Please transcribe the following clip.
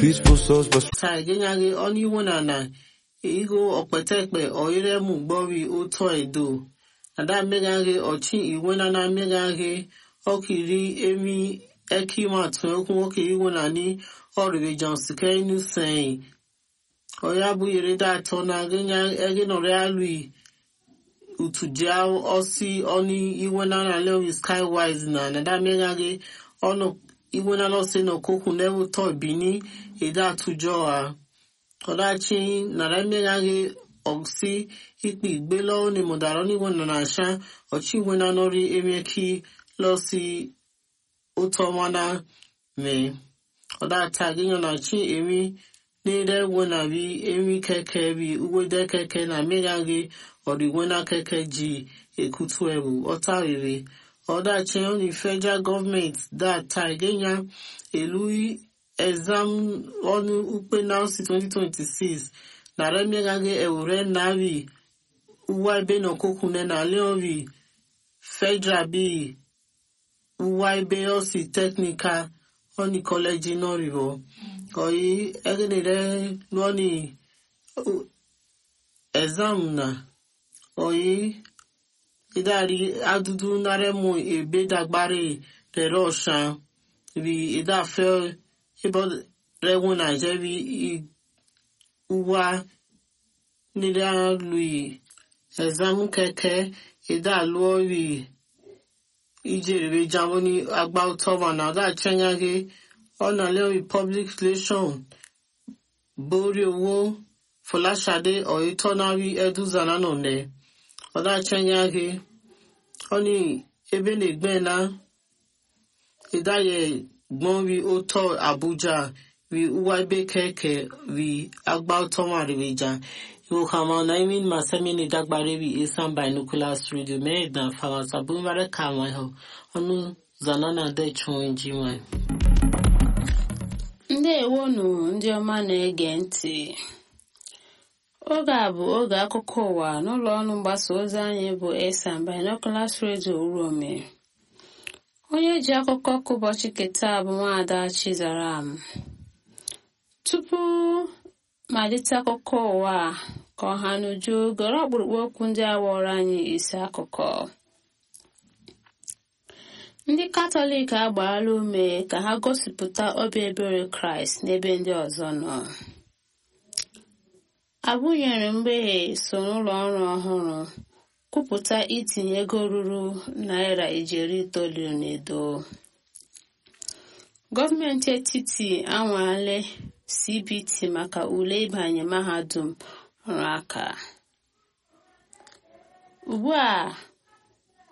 Peaceful souls, but taa egenyaghi ọnụ iwu na na igo okpetekpe oiremu gbori ụtọ edo ada mmegaghi ọchị iwe na na mmegaghi ọkiri emi ekimatụ ekwu nwoke iwu na ni ọrịrị john sikenu sẹyìn ọya bụ yereda atọ na eginọrọ alui utujia ọsị ọnụ iwe na na lewi skywise na nada mmegaghi ọnụ iwe na lọsị na okokwu na-ewutọ ibini ede atụjọ ha ọdachi nara mmegaghi ọsị ikpe igbe lọwọ ni mụdara n'iwe na na asha ọchị iwe na nọrị emeki lọsị ụtọ mana mee ọdata gịnyọ na chi emi n'ire egwe na bi emi keke bi uwede keke na mmegaghi ọdịgwe na keke ji ekutu ebu ọta riri ọdachi ọnụ federal gọọmenti data gịnya elu exam ọnụ ukpe nausi 2026 nara mmegaghi ewure nari uwa ebe na okokune na leori federal bi uwa ebe osi technical ọnị kọleji nọrịbọ oyi egenere lọnị exam na oyi idari adudu naremu ebe dagbare rere ọsha bi idafe ebe rewu naijeri uwa nire lui exam keke idaluori ijere jambo ni agba utọba na ọdá chenyaghi ọ̀nà lórí public relation borí owó fọláṣadé ọ̀yẹ́tọ́nárí ẹ̀dúzànà nọ̀nẹ́ ọ̀dà chenyaghi ọ̀nì ebelegbẹ́na ìdáyẹ gbọ́n rí ó tọ́ àbújá rí uwa ebe kẹ̀kẹ́ rí agba utọba rìrìjà ìwòkàmọ́ na imin masemini dagbare rí isan binoculars radio mẹ́ẹ̀dá fàwọ̀sà búmọ́rẹ́ kàwọn ẹ̀họ́ ọ̀nù zanana dẹ́chùn ìjìmọ̀ ndewonu ndị ọma na-ege ntị oge a bụ oge akụkọ ụwa n'ụlọ ọrụ mgbasa ozi anyị bụ esan binoculars radio urome onye ji akụkọ ka ụbọchị keta bụ nwaada chizaram tupu malite akụkọ ụwa ka ọha n'uju gọrọ ọkpụrụkpụ okwu ndị awọrọ anyị isi akụkọ ndị katọlik agbaala ume ka ha gosipụta obi ebere kraịst n'ebe ndị ọzọ nọ abụnyere mgbeghe so n'ụlọ ọrụ ọhụrụ kwupụta itinye ego ruru naira ijeri itoolu n'edo gọọmenti etiti anwale cbt maka ule ịbanye mahadum ọrụ aka ugbu a